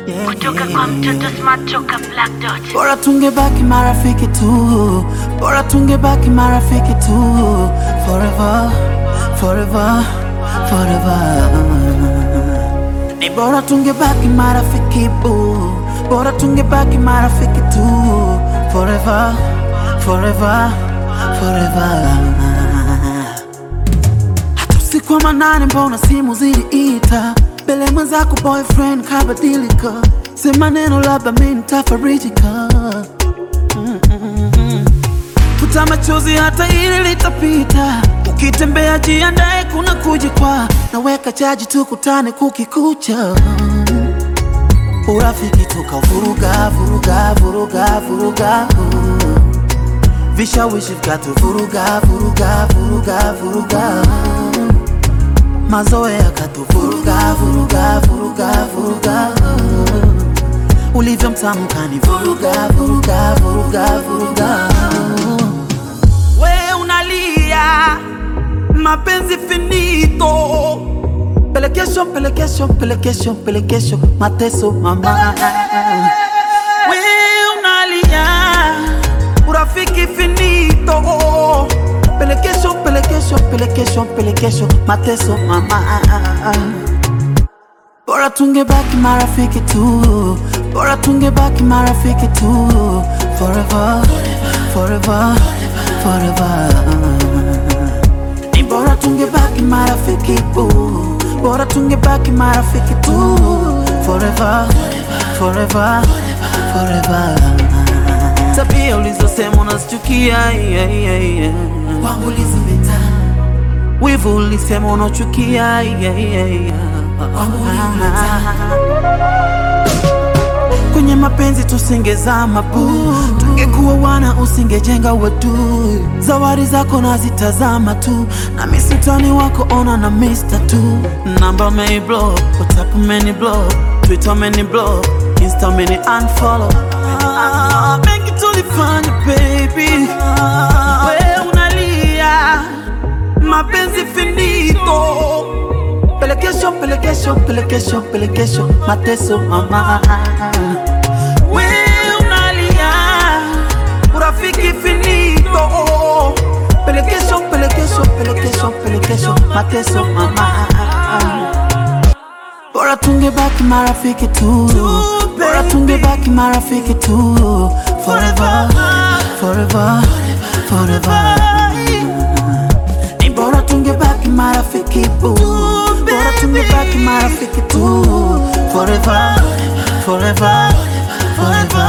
yeah, kutoka kwa mtoto smart toka Black Dot. Bora tungebaki marafiki tu, bora tungebaki marafiki tu, forever, forever, forever. Ni bora tungebaki marafiki bu, bora tungebaki marafiki tu, forever, forever, forever. Hata usiku wa manane, mbona simu ziliita mbele mwenzako, boyfriend kabadilika, sema neno labda mi nitafarijika. Futa machozi, hata hili litapita. Ukitembea jiandae, kuna kujikwa. Naweka chaji, tukutane kukikucha. Urafiki tukavuruga vuruga vuruga vuruga, vishawishi vikatuvuruga vuruga vuruga vuruga, mazoea yakatuvuruga vuruga vuruga vuruga, ulivyo mtamu kanivuruga vuruga vuruga vuruga. We unalia mapenzi finito, pelekesho pelekesho pelekesho pelekesho, mateso mama. We unalia urafiki finito, pelekesho pelekesho pelekesho pelekesho, mateso mama. Bora tungebaki marafiki tu, bora tungebaki marafiki tu, forever, forever, forever. Ni bora tungebaki marafiki tu, bora tungebaki marafiki tu, forever, forever, forever. Tabia ulizosema unazichukia, yeah, yeah, yeah. Kwangu ulizipita wivu ulisema unachukia, yeah, yeah, yeah. Kwenye mapenzi tusingezama bu, tungekuwa wana usingejenga wadui. Zawadi zako nazitazama tu, na misutani wako ona na mister tu. Namba meni block, WhatsApp meni block, Twitter meni block, Insta meni unfollow. Ah, mengi tulifanya baby, we unalia mapenzi finito pelekesho pelekesho pelekesho pelekesho mateso mama we unalia urafiki finito pelekesho pelekesho pelekesho pelekesho mateso mama bora tungebaki marafiki tu bora tungebaki marafiki tu forever forever forever ni bora tungebaki marafiki bu, bora tungebaki marafiki tu, forever, forever, forever.